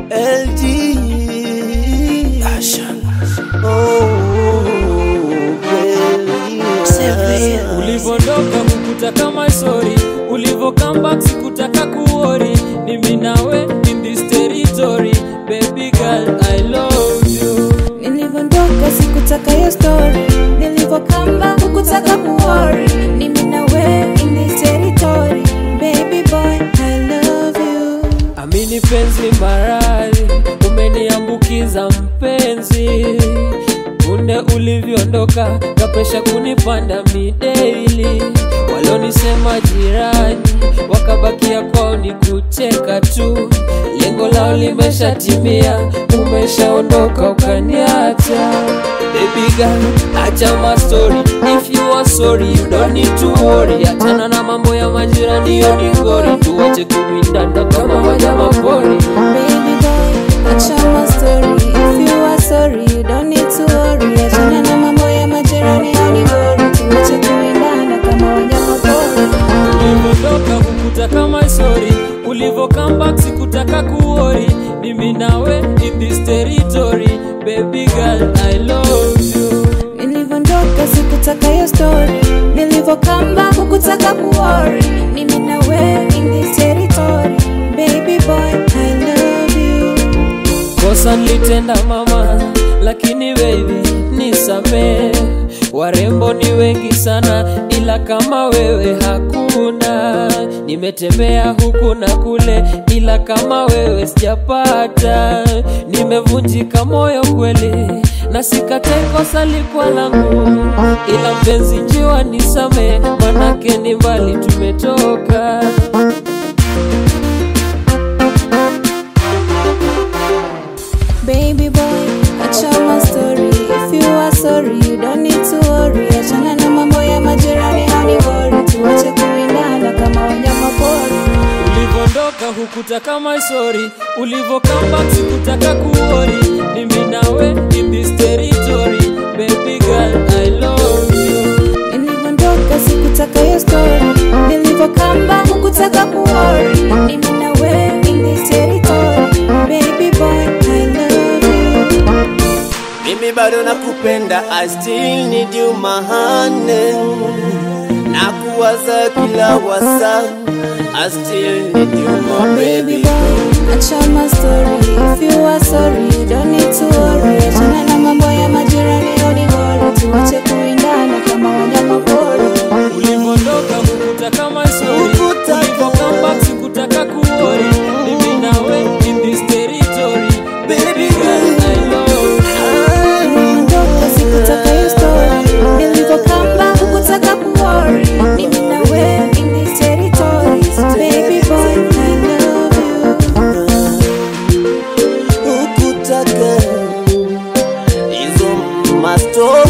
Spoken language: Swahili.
LG Oh, baby. ulivondoka kukuta kama sori ulivo comeback sikutaka kuori ni mimi nawe in this territory baby girl i love you nilivondoka sikutaka hiyo story nilivokamba hukutaka kuori ni mimi na wewe in this territory baby boy i love you amini penzi maradhi umeniambukiza mpenzi punde ulivyoondoka kapesha kunipanda mideili walionisema jirani wakabakia kwao ni kucheka tu lengo lao limeshatimia umeshaondoka ukaniacha Baby girl, acha my story If you are sorry, you don't need to worry Achana na mambo ya majirani, hiyo ni ngori Tuwache kuwindana kama wanyama pori baby boy acha my story if you are sorry you don't need to worry achana na mambo ya majirani au ni bora tuache kuendana kama wanyama pori ulivyotoka kukuta kama sori ulivo comeback sikutaka kuori mimi nawe in this territory baby girl i love you nilivondoka sikutaka hiyo story nilivokamba hukutaka kuori mimi na wewe in this territory baby boy i love you kosa nilitenda mama lakini baby nisamee warembo ni wengi sana ila kama wewe hakuna nimetembea huku na kule ila kama wewe sijapata nimevunjika moyo kweli na sikate kosa likuwa langu ila mpenzi njiwa nisame manake ni mbali tumetoka Baby boy, acha my story. If you are sorry, you don't need to worry. Achana na mambo ya majirani hadi bora. Tuache kuindana kama wanyama pori. ulivondoka hukuta kama sori ulivo comeback sikutaka kuori ni mimi nawe in this territory baby girl i love you Nilivondoka sikutaka hiyo story. Nilivokamba hukutaka kuori. Ni mimi na wewe in this territory. Baby boy, I love you. Mimi bado nakupenda, I still need you my honey. Nakuwaza kila wasa, I still need you my Baby baby. boy, acha my story. If you are sorry, you don't need to worry. Achana na mambo ya majirani hadi bora. Tuache kuindana kama wanyama pori. ulivondoka hukuta kama sori Hukutaka. ulivo comeback sikutaka kuori ni mimi nawe in this territory baby girl i love you Niliondoka sikutaka hiyo story. Nilivokamba hukutaka kuworry. Mimi na wewe in this territory. Baby boy, I love you. Hukutaka hizo mastori